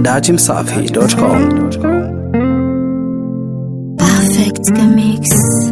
dachimsafi.com. Perfect Mix.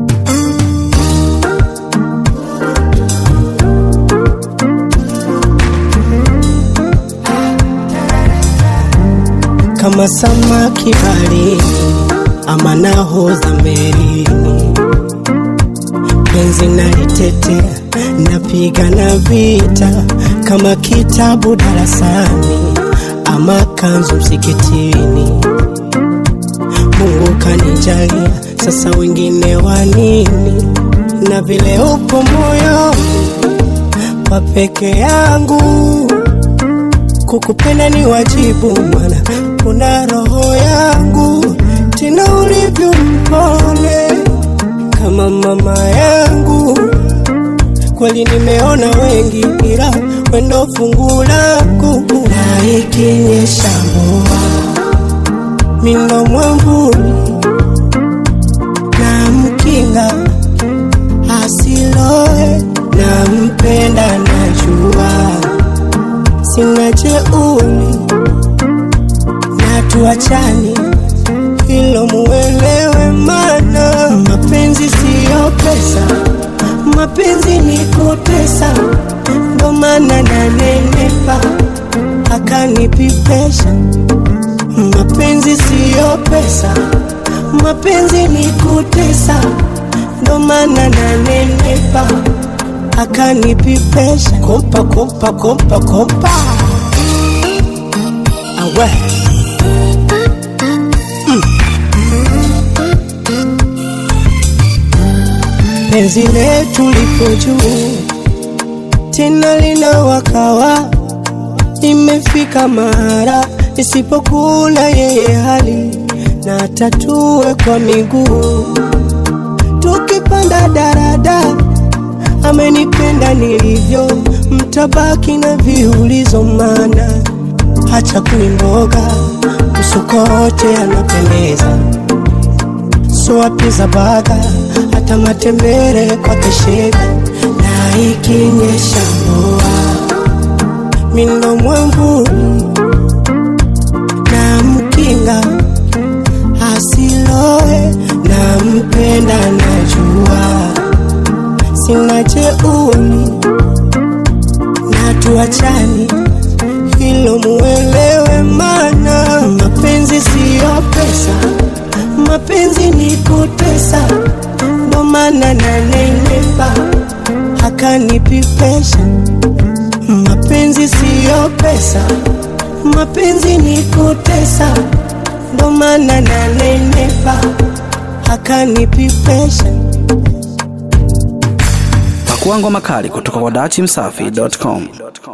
kama samaki baharini ama nahodha melini, penzi nalitetea, napigana vita kama kitabu darasani ama kanzu msikitini. Mungu kanijalia, sasa wengine wa nini? Na vile upo moyoni wa peke yangu kukupenda ni wajibu, mana kuna roho yangu, tena ulivyo mpole kama mama yangu. Kweli nimeona wengi, ila wendo fungu langu, na ikinyesha mvua mindo mwambuli na mkinga asiloe na mpenda najua sina jeuri na tuachani, hilo muelewe, mana mapenzi siyo pesa, mapenzi ni kutesa, ndo maana nanenepa akanipipesha. Mapenzi siyo pesa, mapenzi ni kutesa, ndo maana nanenepa akanipipesha. Kopa kopa kopa kopa, awe penzi letu lipo juu tena lina wakawa, imefika mara nisipokula yeye hali na tatue kwa miguu, tukipanda daradara amenipenda nilivyo, mtabaki na viulizo, mana hacha kuimboga usukote anapendeza, so apiza baga hata matembere kwa keshega, na ikinyesha mvua mindo mwambuli na mkinga asiloe na mpenda najua sina jeuri na tuachani, hilo muelewe, mana mapenzi siyo pesa, mapenzi ni kutesa, ndo maana nanenepa akanipipesha. Mapenzi siyo pesa, mapenzi ni kutesa, ndo maana nanenepa akanipipesha. Pakua ngoma kali kutoka kwa dachimsafi.com.